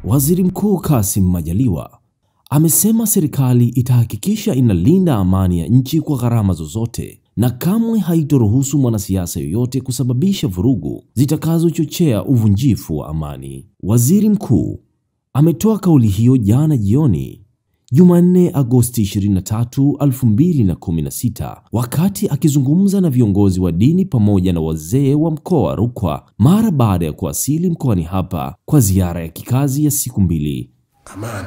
Waziri Mkuu Kassim Majaliwa amesema serikali itahakikisha inalinda amani ya nchi kwa gharama zozote na kamwe haitoruhusu mwanasiasa yoyote kusababisha vurugu zitakazochochea uvunjifu wa amani. Waziri Mkuu ametoa kauli hiyo jana jioni Jumanne Agosti 23, 2016 wakati akizungumza na viongozi wa dini pamoja na wazee wa mkoa wa Rukwa mara baada ya kuwasili mkoani hapa kwa ziara ya kikazi ya siku mbili. amani.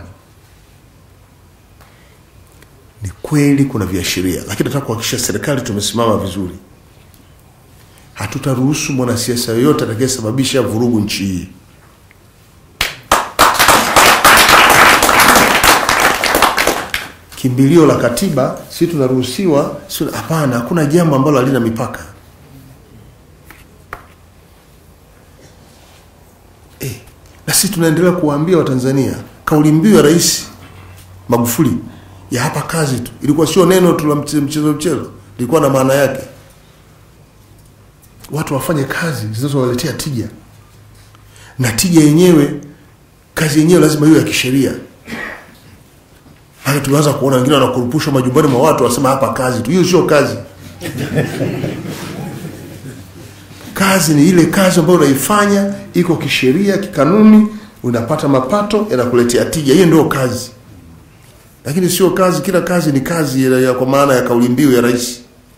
Ni kweli kuna viashiria, lakini nataka kuhakikisha serikali tumesimama vizuri. Hatutaruhusu mwanasiasa yoyote atakayesababisha vurugu nchi hii. Kimbilio la katiba, si tunaruhusiwa? si- Hapana, hakuna jambo ambalo halina mipaka. Eh, na sisi tunaendelea kuwaambia Watanzania kauli mbiu ya Rais Magufuli ya hapa kazi tu ilikuwa sio neno tu la mche- mchezo mchezo, ilikuwa na maana yake. Watu wafanye kazi zinazowaletea tija, na tija yenyewe, kazi yenyewe lazima iwe ya kisheria. Hata tumeanza kuona wengine wanakurupushwa majumbani mwa watu, wasema hapa kazi tu. Hiyo sio kazi. Kazi ni ile kazi ambayo unaifanya iko kisheria, kikanuni, unapata mapato yanakuletea tija. Hiyo ndio kazi, lakini sio kazi. Kila kazi ni kazi ya, ya, kwa maana ya kauli mbiu ya rais.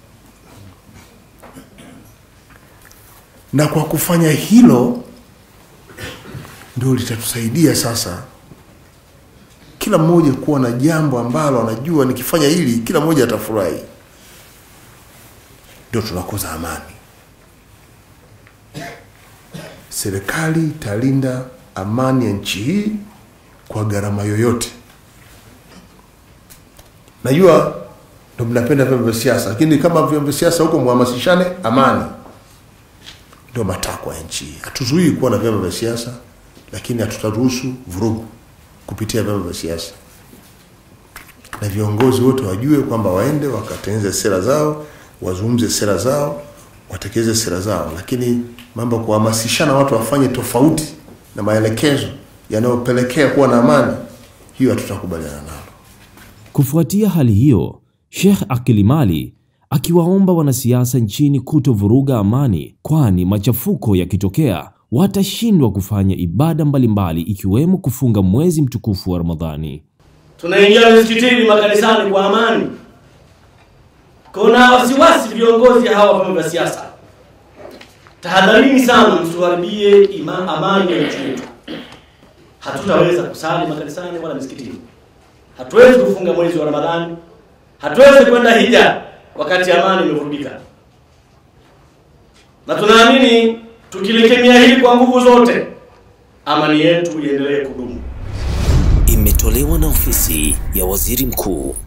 Na kwa kufanya hilo ndio litatusaidia sasa kila mmoja kuwa na jambo ambalo anajua nikifanya hili kila mmoja atafurahi, ndio tunakoza amani. Serikali italinda amani ya nchi hii kwa gharama yoyote. Najua ndo mnapenda vyombo vya siasa, lakini kama vyombo vya siasa huko mhamasishane amani, ndio matakwa ya nchi hii. Hatuzuii kuwa na vyombo vya siasa, lakini hatutaruhusu vurugu kupitia vyombo vya siasa, na viongozi wote wajue kwamba waende wakatengeneze sera zao, wazungumze sera zao, watekeleze sera zao, lakini mambo ya kuhamasishana watu wafanye tofauti na maelekezo yanayopelekea kuwa na amani, hiyo hatutakubaliana nalo. Kufuatia hali hiyo, Sheikh Akilimali akiwaomba wanasiasa nchini kutovuruga amani, kwani machafuko yakitokea watashindwa kufanya ibada mbalimbali ikiwemo kufunga mwezi mtukufu wa Ramadhani. tunaingia misikitini makanisani kwa amani. Kuna wasiwasi viongozi hawa vyama vya siasa, tahadharini sana, msiharibie ima- amani ya nchi yetu. Hatutaweza kusali makanisani wala misikitini, hatuwezi kufunga mwezi wa Ramadhani, hatuwezi kwenda hija wakati amani imevurugika, na tunaamini tukilikemea hili kwa nguvu zote, amani yetu iendelee kudumu. Imetolewa na ofisi ya Waziri Mkuu